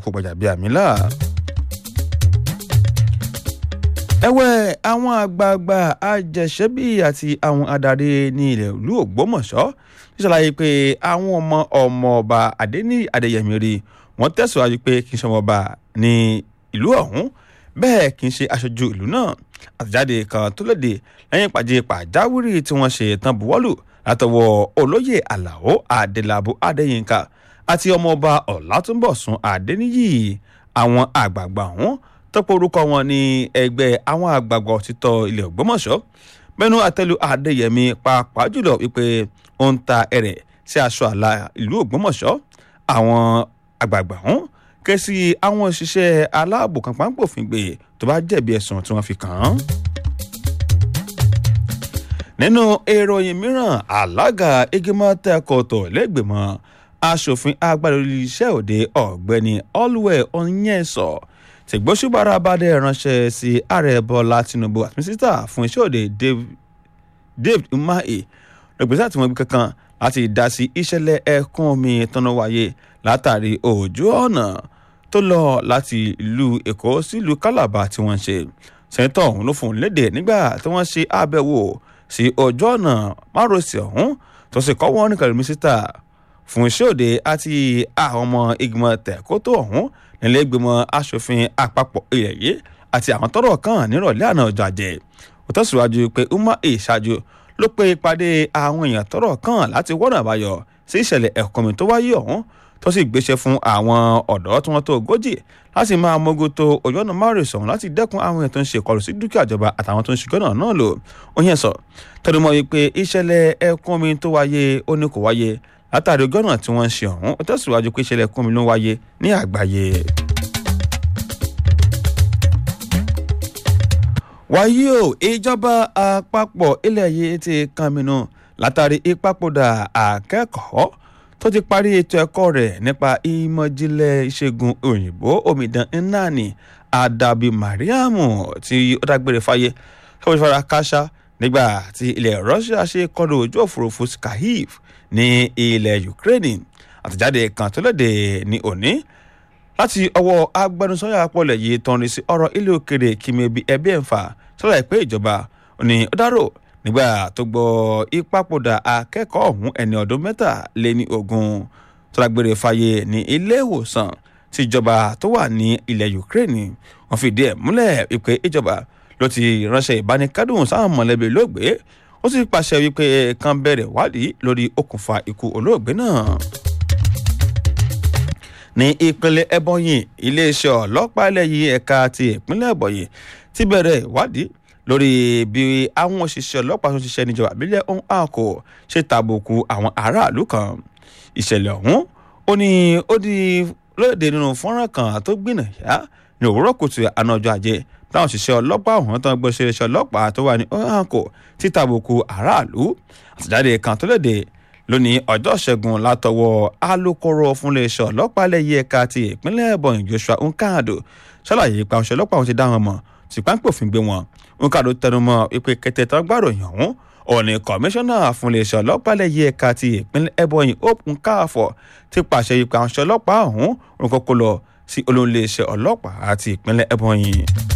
kò gbàjàbíàmílà ẹ̀wẹ̀ àwọn àgbààgbà àjẹsẹ́bí àti àwọn adarí ní ilẹ̀ ìlú ògbómọ̀ṣọ́ ṣàlàyé pé àwọn ọmọ ọmọ ọba adéní adéyẹmí rí wọ́n tẹ̀síwájú pé kì í ṣe ọmọọba ní ìlú ọ̀hún bẹ́ẹ̀ kì í ṣe aṣojú ìlú náà àtẹ̀jáde kan tó léde lẹ́yìn ìpàdé pàjáwìrì tí wọ́n ṣe tán buwọ́lù látọwọ́ olóyè àlàó adélábù adéyínká àti ọmọọba ọ̀làtúnbọ̀sùn adéníyì àwọn àgbààgbà ọ̀hún tọ́pọ̀ orúkọ wọn ní ẹgbẹ́ àwọn àgbààgbà òtítọ́ ilẹ̀ ògbómọ̀ṣọ́ mẹ́nu àtẹ́lu adéyẹmí pàápàá jùlọ wípé ó ń ta ẹ̀rẹ̀ sí aṣọ àlà ìlú ògbómọ̀ṣọ́ àwọn àgbààgbà ọ̀hún ké sí àwọn òṣìṣẹ́ aláàbò kan páńpòfin gbé tó bá jẹ̀bi ẹ̀sùn tí wọ́n fi kàn án. nínú ìròyìn mìíràn alága igimọ̀ tẹ́kọ̀tọ̀ lẹ́gbẹ̀mọ́ asòfin agbára iṣẹ́ òde ọ̀gbẹ́ni olùwẹ̀ onyẹ́sọ̀ tìgbósùbára abadẹ ránṣẹ́ sí ààrẹ bọ́lá tinubu àti mínísítà fún iṣẹ́ òde david umahi lọ́gbẹ́sẹ̀ àti wọn gbé kankan láti dá sí ìṣẹ̀lẹ̀ ẹ̀kún omi tọ́nà wáyé látàrí òjò ọ̀nà tó lọ láti ìlú èkó sílùú calabar tí wọ́n ṣe sẹ́ńtọ̀ ọ̀hún ló fòun léde nígbà tí wọ́n ṣe àbẹ̀wò sí ojú ọ̀nà márosẹ̀ ọ̀hún tó sì kọ́ wọn nìkan mínísítà fún iṣẹ́ òde àti àwọn ọmọ ìgbìmọ̀ tẹ̀kótó ọ̀hún nílé ìgbìmọ̀ asòfin àpapọ̀ ilẹ̀ yìí àti àwọn tọ́rọ̀ kàn nírọ̀lẹ́ àná ọjọ́ àjẹ́ ó tẹ̀síwájú pé umar ìṣáájú ló pe ìpàdé àwọn èèyàn tọ́rọ̀ kàn láti wọ́nà àbáyọ sí ìṣẹ̀lẹ̀ ẹ̀kọ́mi tó wáyé ọ̀hún tó sì gbéṣẹ́ fún àwọn ọ̀dọ́ tí wọ́n tó ogójì láti máa mójútó ojú ọ̀nà márùsùn láti dẹ́kun àwọn èèyàn tó ń ṣe ìkọlù sí dúkìá ìjọba àtàwọn tó ń ṣe gọ́nà náà lò ó yẹn sọ tọdún mọ́ wípé ìṣẹ̀lẹ̀ ẹ̀kọ́mi tó wáyé ó ní kò wáyé látàrí gọ́nà tí wọ́n ń ṣe ọ̀hún ó tẹ̀síwájú pé ìṣẹ̀lẹ̀ ẹ̀kọ́mi ló wáyé ní àgbáyé. wáyé o ìjọba àpapọ̀ ilẹ̀ yìí ti kànmínú látàrí ìpapòdà akẹ́kọ̀ọ́ tó ti parí ètò ẹ̀kọ́ rẹ̀ nípa ìmọ̀jìnlẹ̀ ìṣègùn òyìnbó omidan nnani adabi mariamu tí ó dágbére fáyé ṣọ́wọ́n fara káṣá nígbà tí ilẹ̀ russia ṣe kọlu ojú òfurufú skyhiv ní ilẹ̀ ukraine àtẹ̀jáde kan tó léde ní òní láti ọwọ́ agbẹnusọ́yà apọ̀lẹ̀ yìí tọrin sí ọ̀rọ̀ ilé òkèrè kìmẹ̀bí ẹbí ẹ̀fà sọ́dọ̀ ìpè ìjọba ní ó dárò nígbà tó gbọ́ ìpapòdà akẹ́kọ̀ọ́ ọ̀hún ẹni ọdún mẹ́tàléní ogún tó lágbére fàyè ní ilé ìwòsàn tíjọba tó wà ní ilẹ̀ ukraine wọ́n fìdí ẹ̀ múlẹ̀ wípé ìjọba ló ti ránṣẹ́ ìbánikádùn sáwọn mọ̀lẹ́bí olóògbé ó sì pàṣẹ wípé kan bẹ̀rẹ̀ wádìí lórí okùnfà ikú olóògbé náà ní ìpínlẹ̀ ẹ̀bọ̀nyì iléeṣẹ́ ọlọ́pàá ilẹ̀ yìí ẹ̀ka ti ìpínlẹ̀ ẹ̀bọ̀nyì ti bẹ̀rẹ̀ ìwádìí lórí bí àwọn òṣìṣẹ́ ọlọ́pàá tó ń ṣiṣẹ́ níjọba àbílẹ̀ ohun àkó ṣe tàbùkù àwọn aráàlú kan ìṣẹ̀lẹ̀ ọ̀hún ó ní ó di lóde nínú fọ́nrán kan tó gbìnàyà ní òwúrọ̀ kùtù àná ọjọ́ ajé táwọn òṣìṣẹ́ ọlọ́pàá ọ̀hún tó ń gbọ́ ṣẹlẹ̀ ọlọ́pàá tó wà ní ohun àkó ti tàbùkù aráàlú àtẹ̀jáde kan tó léde lónìí ọjọ́ ṣẹ́gun látọwọ́ alūkkóró fúnléeṣẹ́ ọlọ́pàá lẹ́yìn ẹ̀ka ti ìpínlẹ̀ ẹ̀bọ̀nyì joshua nkado ṣàlàyé pa òṣèlú ọlọ́pàá wọn ti dá wọn mọ̀ tí páńpòfin gbé wọn nkado tẹnumọ́ ìpè kẹtẹ tó gbàròyìn ọ̀hún òní kọmíṣánná fúnléeṣẹ́ ọlọ́pàá lẹ́yìn ẹ̀ka ti ìpínlẹ̀ ẹ̀bọ̀nyì hope nkáàfọ̀ ti pàṣẹ ìpè àwọn ọlọ́pàá ọ̀hún orúkọ lọ sí olóńléeṣẹ́ ọlọ́pàá àti ìpínlẹ̀ ẹ̀bọ̀nyì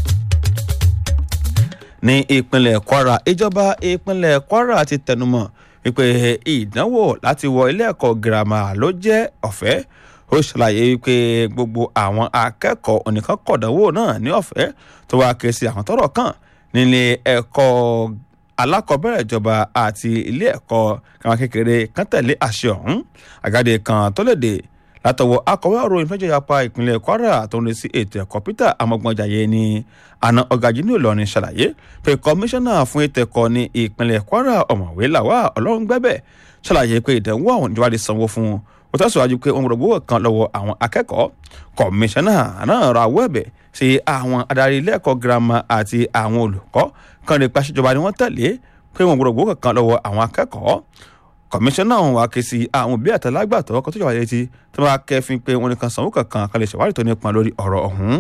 ní ìpínlẹ̀ kwara ìjọba ìpínlẹ̀ kwara ti tẹnumọ́ wípé ìdánwò láti wọ ilé ẹ̀kọ́ girama ló jẹ́ ọ̀fẹ́ ó ṣàlàyé wípé gbogbo àwọn akẹ́kọ̀ọ́ onìkan kọ̀dánwò náà ní ọ̀fẹ́ tó wá ké sí àwọn tọ́rọ̀ kàn nílé ẹ̀kọ́ alákọ̀ọ́bẹ̀rẹ̀ ìjọba àti ilé ẹ̀kọ́ kàwọn kékeré kan tẹ̀lé àṣẹ ọ̀hún àgàdé kan tó léde látọwọ́ akọ̀wé ọ̀rọ̀ ìfẹ́jọ́ yapa ìpínlẹ̀ kwara tó ń lè sí ètò ẹ̀kọ́ peter amọ̀gbọ́njàyé ní àna ọ̀gá ní ìlọrin ṣàlàyé pé kọmíṣánná fún ètò ẹ̀kọ́ ní ìpínlẹ̀ kwara ọ̀mọ̀wé làwà ọlọ́rungbẹ́bẹ̀ ṣàlàyé pé ìdánwò àwọn ìjọba sanwó fún un ó tẹ̀síwájú pé ohun gbogbo kan lọ́wọ́ àwọn akẹ́kọ̀ọ́ kọmíṣánná náà ra owó ẹ̀bẹ̀ sí àwọn adarí ilé ẹ̀kọ́ girama àti àwọn olùkọ́ kan lè pàṣẹ ìjọba ni wọ́n tẹ̀lé pé ohun gbogbo kan lọ́wọ́ àwọn akẹ́kọ̀ọ́ kọmíṣánná ọ̀hún wá ké sí àwọn òbí àtàlágbàtọ́ kan tó jọba létí tó bá kẹfin pé wọn nìkan sanwó kankan kan lè ṣèwádìí tó nípa lórí ọ̀rọ̀ ọ̀hún.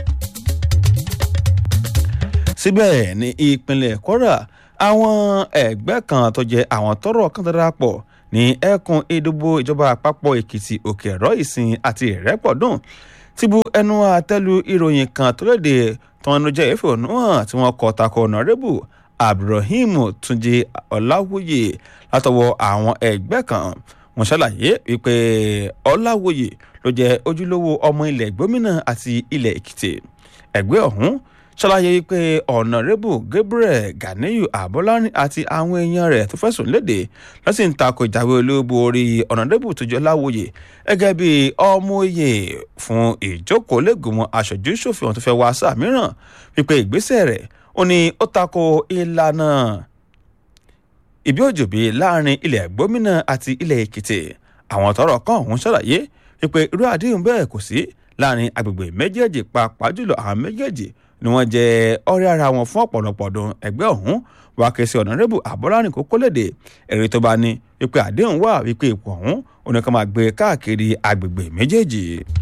síbẹ̀ ní ìpínlẹ̀ kwara àwọn ẹgbẹ́ kan tó jẹ́ àwọn tọrọ kan darapọ̀ ní ẹkùn ìdìbò ìjọba àpapọ̀ èkìtì òkè ẹ̀rọ ìsìn àti ìrẹ́pọ̀dùn ti bu ẹnu àtẹ́lu ìròyìn kan tó léde tọ́nu jẹ́ ìfẹ̀hónú hàn tí wọ́n kọ tako ọ̀nàrẹ́bù abdulrahim túnjí ọ̀làwòye látọwọ́ àwọn ẹgbẹ́ kan wọ́n ṣàlàyé wípé ọ̀làwòye ló jẹ́ ojúlówó ọmọ ilẹ̀ gómìnà àti ilẹ̀ èkìtì ẹgbẹ́ ọ̀hún ṣàlàyé wípé ọ̀nàrẹ́bù gabriel ganiyu abọ́lárin àti àwọn èèyàn rẹ̀ tó fẹ̀sùn léde lọ́sìn ń takò ìjáwé olóògbé orí ọ̀nàrẹ́bù tó jẹ́ láwòye gẹ́gẹ́ bí ọmọ òye fún ìjókòó lẹ́gùnmọ́ aṣojú ṣòfin ọ̀hún tó fẹ́ wá sáà mìíràn wípé ìgbésẹ̀ rẹ̀ ó ní ó takò ìlànà ìbí òjòbí láàrin ilẹ̀ gómìnà àti ilẹ̀ èkìtì àwọn tọrọ kan ọ̀hún ṣàlàyé wípé irú àdéhùn bẹ́ẹ̀ kò sí láàrin agbègbè méjèèjì pàápàá jùlọ àwọn méjèèjì ni wọ́n jẹ́ ọ̀rẹ́ ara wọn fún ọ̀pọ̀lọpọ̀ ọdún ẹgbẹ́ ọ̀hún wá ké sí ọ̀nàrẹ́bù àbọ́lárin kókó léde èrè tó bá ní wípé àdéhùn wà wípé ipò ọ̀hún oníkan máa gbé káàkiri agbègbè méjèèjì.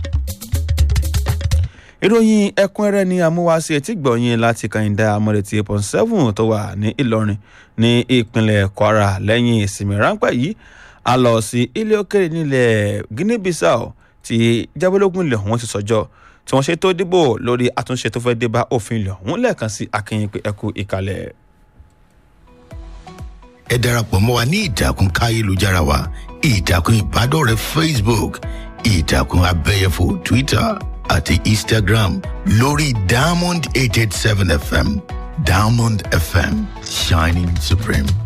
ìròyìn ẹ̀kúnrẹ́rẹ́ ni amúwáṣe etí gbọ̀nyìn láti kàyìndà amọ̀rẹ̀tì pọ̀n seven tó wà ní ìlọrin ní ìpínlẹ̀ kwara lẹ́yìn ìsinmi ráńpẹ́ yìí a lọ sí ilé òkèrè nílẹ̀ guinea bissau tí jábọ́lógún ilẹ̀ ọ̀hún ti sọjọ́ tí wọ́n ṣe tó dìbò lórí àtúnṣe tó fẹ́ dé bá òfin ilẹ̀ ọ̀hún lẹ́ẹ̀kan sí akínyìn pé ẹkú ìkàlẹ̀. ẹ darapọ̀ mọ́ wa ní ìtàkùn káyélujára wa ìtàkùn ìbádọ́rẹ̀ẹ́ facebook ìtàkùn abẹ́yẹfò twitter àti instagram lórí diamond eight eight seven fm diamond fm shining supreme.